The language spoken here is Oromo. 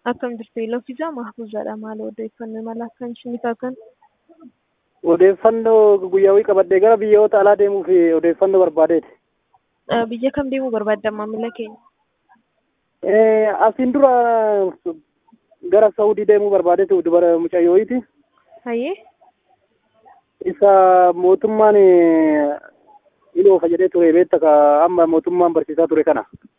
Akkam jirtu Iloofisaa Mahfuuzaadha. Maal odeeffannoo mala akkan isiniif akkan Odeeffannoo guyyaawii qabadhee gara biyyoota alaa deemuuf odeeffannoo barbaadeeti. biyya kam deemuu barbaadda maamila keenya? Asiin dura gara Saawudii deemuu barbaadeetu dubara mucayyooyti. Hayyee Isa mootummaan iloofa jedhee ture beekta ka amma mootummaan barsiisaa ture kana.